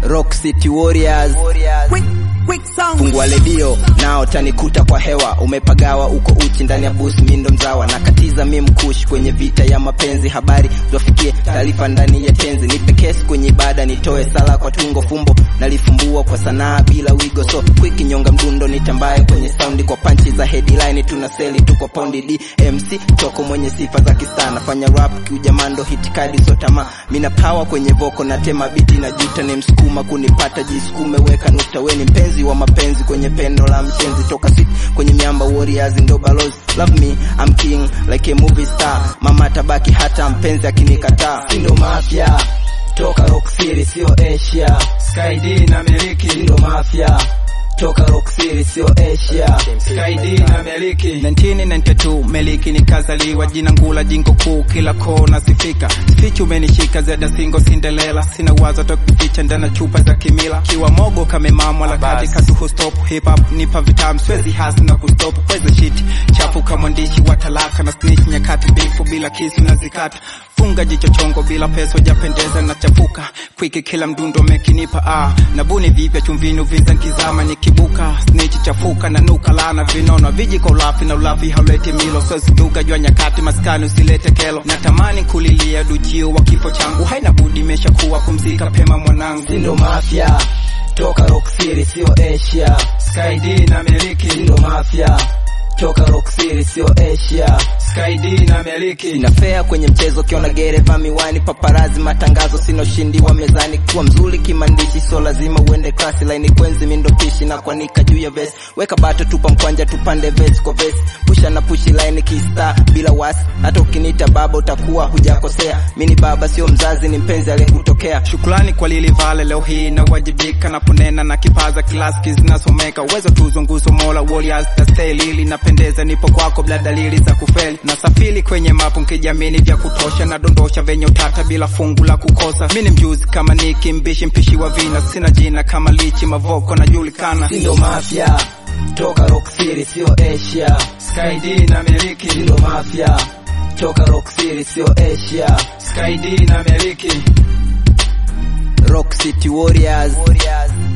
Rock City Warriors. Quick, quick sound. Fungua redio nao tanikuta kwa hewa, umepagawa uko uchi ndani ya bus, mindo mzawa na katiza mi mkush kwenye vita ya mapenzi, habari ziwafikie taarifa ndani ya tenzi, nipe kesi kwenye ibada, nitoe sala kwa tungo, fumbo nalifumbua kwa sanaa bila wigo, so quick nyonga mdundo, nitambaye kwenye saundi kwa panchi za headline, tuna seli tu kwa paundi DMC toko mwenye sifa za kistaa, nafanya rap kiujamando, hit kadi so tamaa, mina power kwenye voko na tema biti na juta, ni msukuma kunipata, jisukume weka nukta, we ni mpenzi wa mapenzi kwenye pendo la mshenzi, toka sit kwenye miamba warriors ndo balozi, love me I'm king like a movie star, mama tabaki hata mpenzi akinikataa, sindo mafia toka Rock City sio Asia, Sky D na miliki sindo mafia toka Rock City sio Asia. Sky D na miliki 1992 meliki nikazaliwa jina ngula jingo kuu kila kona sifika sifichi umenishika zeda singo sindelela sina wazo tokuficha ndana chupa za kimila kiwa mogo kamemamwa la kati katuhu stop hip hop nipa vitamu siwezi hasi na kustop kweza shit chafu kama mwandishi wa talaka na snitch nyakati bifu bila kisu na zikata funga jicho chongo bila pesa japendeza na chafuka kwiki kila mdundo mekinipa ah nabuni vipya chumvini uvinza nkizama nikibuka snitch chafuka na nuka lana vinono vijiko ulafi na ulafi hauleti milo soziduka jua nyakati maskani usilete kelo natamani kulilia dujio wa kifo changu haina budi imesha kuwa pumzika pema mwanangu Sindo mafia toka Rock City sio Asia. Sky D na miliki Sindo mafia toka Rock City sio Asia. Sky D na miliki Sina fea kwenye mchezo, kiona gereva miwani, paparazi matangazo, sina ushindi wa mezani. Kuwa mzuri kimandishi, so lazima uende klasi. Laini kwenzi mindo pishi na kuanika juu ya vesi, weka bato, tupa mkwanja, tupande vesi kwa vesi, pusha na pushi line kista bila wasi. Hata ukiniita baba utakuwa hujakosea, mini baba sio mzazi, ni mpenzi aliyekutokea. Shukrani kwa lili vale leo hii nawajibika na kunena na kipaza kilaski zinasomeka uwezo tuzo nguzo mola warriors na stay lili napendeza nipo kwako bila dalili za kufeli na safiri kwenye mapu nkijamini vya kutosha na dondosha venye utata bila fungu la kukosa mi ni mjuzi kama niki mbishi mpishi wa vina sina jina kama lichi mavoko najulikana Sindo mafia toka Rock City sio Asia. Sky D na miliki Sindo mafia toka Rock City sio Asia. Sky D na miliki Rock City Warriors.